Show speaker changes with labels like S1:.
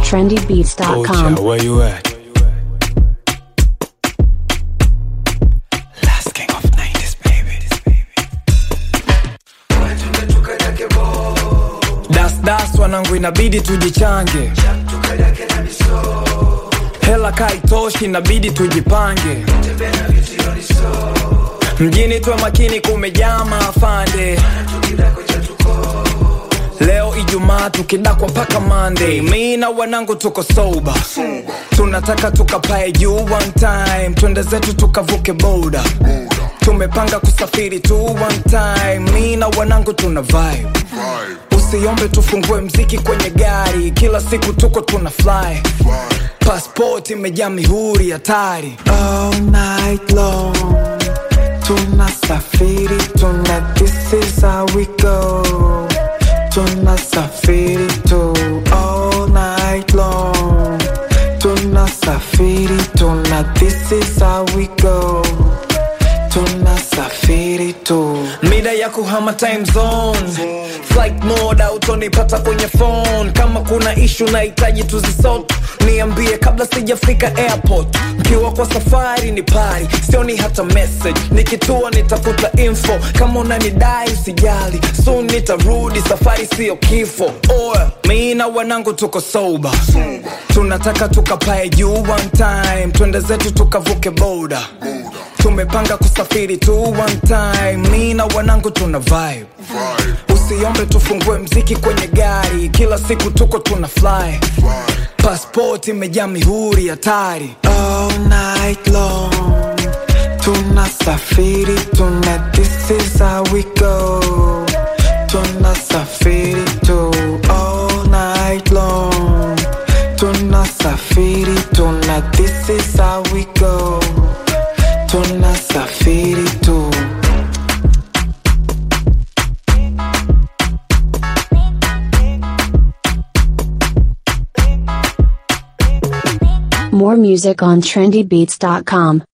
S1: trendybeats.com.
S2: Ocha, where you at? Last king of 90s, baby. Das das wanangu inabidi tujichange hela kaitoshi inabidi tujipange mjini tuwe makini kumejaa maafande leo ijumaa tukidakwa mpaka monday mi na wanangu tuko soba tunataka tukapae juu one time twende zetu tukavuke boda tumepanga kusafiri tu one time mi na wanangu tuna vibe usiombe tufungue mziki kwenye gari kila siku tuko tuna fly pasport imejaa mihuri hatari
S3: all night long tunasafiri tuna this is how we go tunasafiri tu all night long tunasafiri tuna this is how we go tunasafiri tu
S2: mida ya kuhama time zone flight mode autonipata kwenye phone kama kuna ishu nahitaji tuzisot niambie kabla sijafika airport mkiwa kwa safari ni pari sioni hata message nikitua nitafuta info kama unanidai usijali soon nitarudi safari siyo kifo oya mi na wanangu tuko soba tunataka tukapae juu one time twende zetu tukavuke boda tumepanga kusafiri tu one time mi na wanangu tuna vibe usiombe tufungue mziki kwenye gari kila siku tuko tuna fly pasport imejaa mihuri hatari
S3: all night long tunasafiri tuna this is how we go tunasafiri tu all night long tunasafiri tuna this is how we go tunasafiri tu
S1: More music on trendybeats.com.